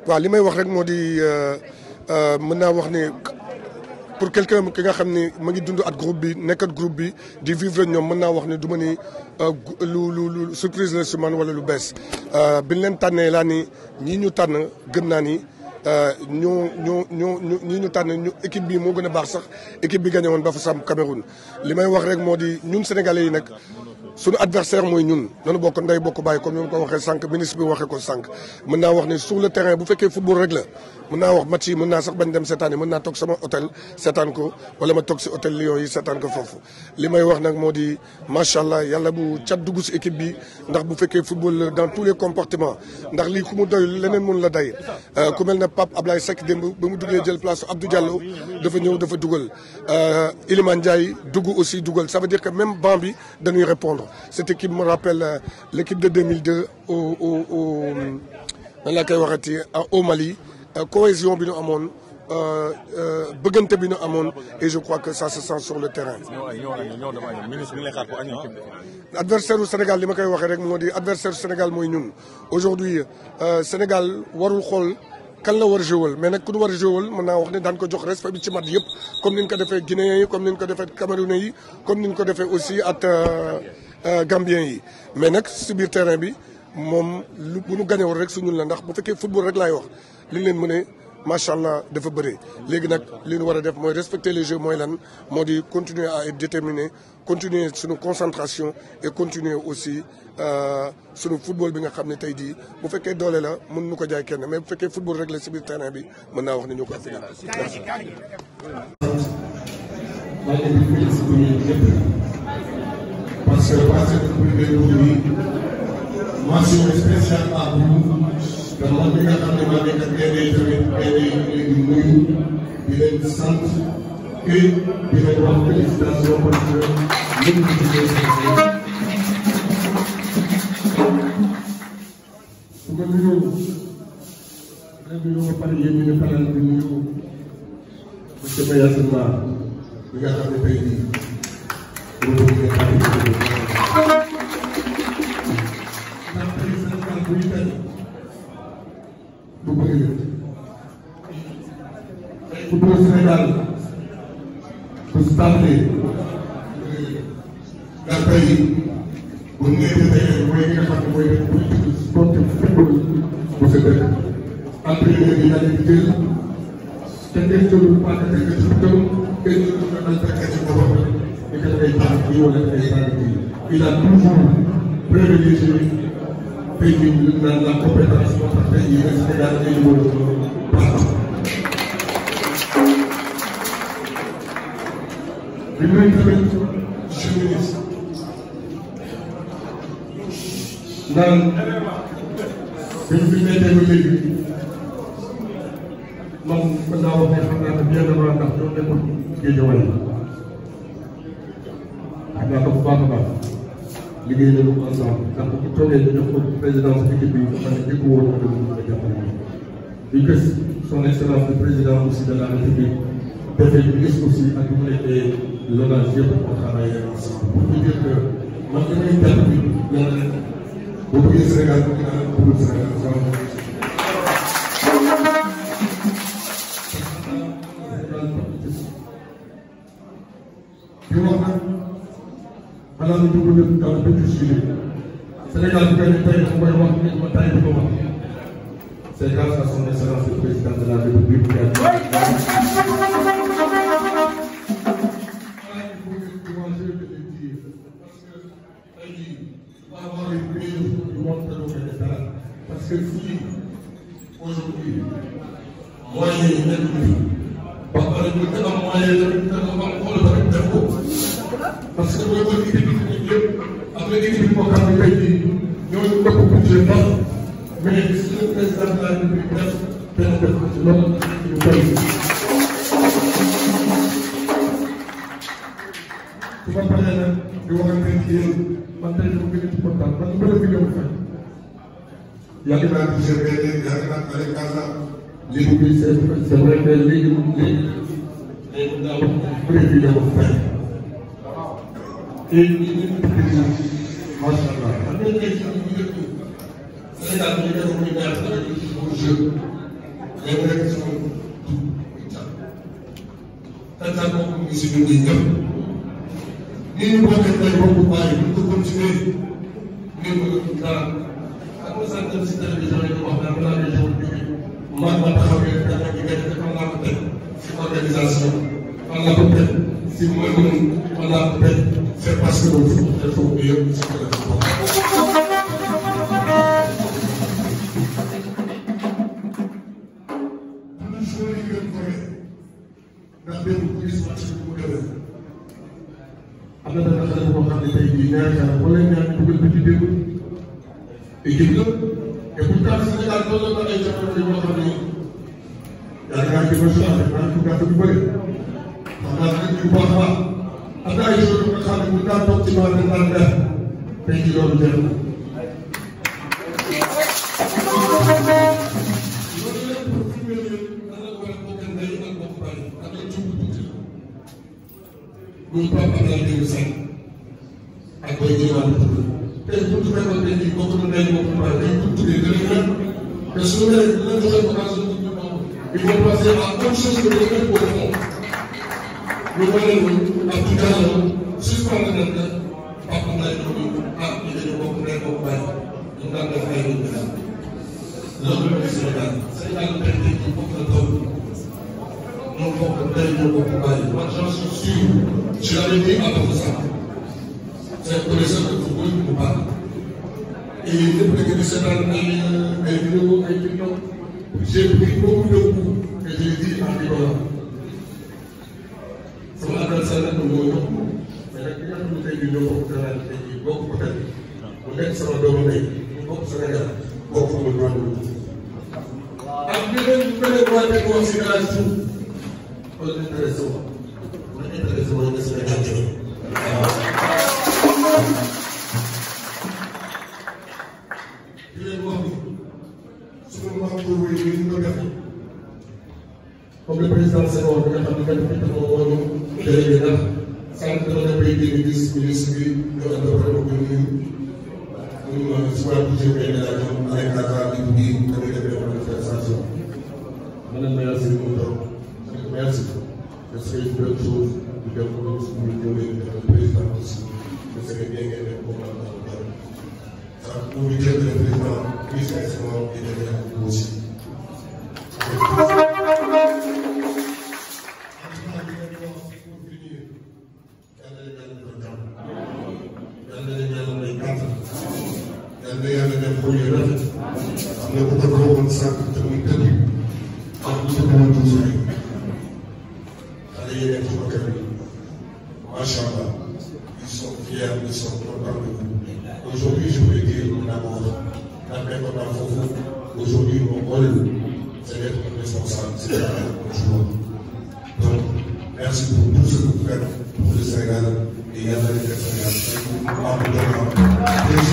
waaw li may wax rek moo di mën naa wax ni pour quelqu'un ki nga xam ni ma ngi dund at groupe bi nekk at groupe bi di vivre ñoom mën naa wax ni du ma ni lu lu lu surprise la si man wala lu bees bi ñu leen tànnee laa ni ñii ñu tànn gëm naa ni ñoo ñoo ñoo ñii ñu tànn ñu équipe bi moo gën a baax sax équipe bi gagné woon ba fa sam Cameroun li may wax rek moo di ñun sénégalais yi nag suñu adversaire mooy ñun nanu bokk ndey bokk bàyyi comme ni ma ko waxee sànq ministre bi waxee ko sànq mën naa wax ni sur le terrain bu fekkee football rek la mën naa wax match yi mën naa sax bañ dem seetaan yi mën naa toog sama hôtel seetaan ko wala ma toog si hôtel Lions yi seetaan ko foofu li may wax nag moo di macha allah yàlla bu cat dugg si équipe bi ndax bu fekkee football dans tous les comportements ndax lii ku mu doy leneen mun la day ku mel ne Pape Ablaye Seck démb ba mu duggee jël place Abdou Diallo dafa ñëw dafa dugal Iliman Ndiaye dugg aussi dugal ça veut dire que même banc bi dañuy répondre cette équipe me rappelle euh, l'équipe de 2002 au au au nan laa koy waxati au Mali euh, cohésion bi ñu amoon bëggante bi ñu amoon et je crois que ça se sent sur le terrain. adversaire u Sénégal li ma koy waxee rek moo di adversaire Sénégal mooy ñun aujourd'hui euh, Sénégal warul xool. kan la war a jouer mais nag ku ñu war a jouer mën naa wax ne daan ko jox respect bi ci mat yëpp comme ni ñu ko defee Guinéens yi comme ni ñu ko defee Camerounais yi comme ni ñu ko defee aussi ak Gambiens yi mais nag si biir terrain bi moom lu bu ñu gañewul rek su ñun la ndax bu fekkee football rek laay wax li leen mën a macha allah dafa bëree léegi nag li ñu war a def mooy respecter les jeux mooy lan moo di continuer à être déterminé continuer suñu concentration et continuer aussi suñu football bi nga xam ne tey jii bu fekkee doole la mën nu ko jaay kenn mais bu fekkee football rek la si biir terrain bi mën naa wax ni ñu ko affiné. parce que passé premier tour bi mention spéciale à vous te moom bi nga xam ne maa nekk ak tamit tamit di nuyu di leen sant et di leen wax félicitation parce que lépp lu ci su ko nuyoo nga nuyoo ba pare yéen ñu ne faral di nuyu monsieur Mayacine Ba bi nga xam ne tey jii loolu mooy xarit bi. ndax tey Sénégal buy tey du bëri tey football Sénégal bu stable ndax tey bu ñu nee tey mooy li nga xam ne mooy def politique sportif football bu sa dëkk entraîneur yi daal di jël te ngeen jëlul paaka teg ci kaw ngeen jëlul nga dal teg ci boppam ni que dangay taal kii wala dangay taal kii il a toujours privilégié tey jii ñu naan la compétence moo tax tey jii Sénégal ay numéro baax bi may tamit monsieur le ministre naan bi ñu fi nekkee ba léegi man mën naa wax ne xam naa ne bien avant ndax ñoo nekkoon Guédiawaye xam naa ko bu baax a baax liggéey nañu ko ensemble ndax bu ñu toogee ñu jox ko présidence équipe bi xam ne dégg woon na dama ko jàppale di gis son excellence le président aussi de la république defee ñu gis aussi ak mu nekkee l'ONAS yëpp on travaille ensemble pour vous dire que man li may jàpp bi yàlla ne bu bëggee Sénégal bu gën a bëgg Sénégal di wax nag balaa ñu dugg lépp dans le petit sujet Sénégal bu gagné tey fu may wax nit ma tay di ko wax c'est grâce à son excellence le président de la République qui a parce que fii aujourd'hui moyens yi nekk nii ba pare ñu gën a moyen tamit gën a am xool tamit def ko parce que booy xool équipe bi yëpp am na équipe boo xam ne tey jii ñooñu ëpp budget ndax mais gis nga président de la République def benn def ko ci loolu ñu koy su ma paree nag di waxante ci yéen man tey dama gën a ci kontaan man bële bi ñëw fekk yàgg naa ci GPD yàgg naa ci Aliou Kassa léegi bi c'est c'est vrai que léegi léegi léegi daa wax bële bi ñëw fekk et ñu ngi macha allah xam nga tey jii ñu ngi Sénégal ñu def muy ñaar avec le jeu ñoom rek sama tur muy cat tantaan boobu mu ngi si ñun ñii ñëpp ni ñu bokkee tey bokku bàyyi bu ñu ko continuer ngeen bëgg dara ak ma sant si télévision yi wax naa balaa ngay jox bi man ma taxawee dafa gi gën a fan laa ko teg si organisation fan laa ko teg si mën-mën fan laa ko teg c'est parce que loolu dafa ko yëpp si kër ndax démb ku gis match bi mu demee am na benn xale boo xam ne tey jii ñaari xale wala ñaari dugal ba ci démb équipe la et pourtant Sénégal doon na ay jamono yoo xam ne yaakaar naa ci national def naa ci gàtt bu bëri xam naa ne bu baax a baax am na ay joueurs yu nga xam ne bu daan toog ci maanaam daan def tey jii loolu jeex na. loolu lépp pour fi mu ne nii nan la war a bokk ndey ak bokk bàyyi ak la jublu tuuti la. muy Pape Abdoulaye Diouf Sarr ak Boy Diop tey bu ñu fekkoon tey jii bokk na ndey bokk bàyyi dañ ko tuddee gën a ñor te su ñu nee dina joxe occasion pour ñu moom il faut passer à autre chose que de faire pour moom. ñu wane ñu ak ci gàllankoor suspendre nañ ko Pape Abdoulaye Diouf ah ñu dañu bokk ndey bokk bàyyi ñu daan def ay lu ñu loolu la ñuy Sénégal Sénégal tey tey jii bokk na taw ñoo bokk ndey ñoo bokk bàyyi man j'en suis sûr je l'avais dit à Bafou Sakho c'est connaisseur de football bu baax et ñëpp da ngeen di seetaan ay ay vidéo ay TikTok j'ai pris beaucoup de coups et je l'ai dit en rigolant sama adversaire nag moo ñëw mais nag ki nga xam ne tey jii ñoo bokk Sénégal tey jii bokk ko tey mu nekk sama doomu ndey mu bokk Sénégal bokk sama doomu ak ñeneen ñu bëri waa nekk wax si gàllankoor suuf wala intéressé wu ma intéressé wu nga Sénégal jëlee di leen wax ni suñu maam boobu yi ñu ko def comme le président Senghor bi nga xam ne benn benn moom moo ñu délégué ndax sànq dama ne bay dégg gis ministre bi ñu ànd ak ko nuyu muy ma si wàllu budget bi la ñu ay kàddaa bi bu bii damay def des manifestations ma ne merci mu toog ma ne merci parce que une bonne chose di dem ko suñu ñëwee def président aussi parce que bien ngeen def ko mën a am sax bu ñu jël le président ministre instant di demee ak aussi yàlla yàlla def ko yu rafet am na ku ko waxoon sànq te muy dëgg ak lu ko mën a tuuti rek xale yi nekk ci côté bi macha allah ils sont fiers ils sont contents de vous aujourd'hui je peux dire d'abord ndax nekkoon naa foofu aujourd'hui mon rôle c'est d'être un responsable c'est un joueur donc merci pour tout ce que vous faites pour le Sénégal et yàlla def Sénégal am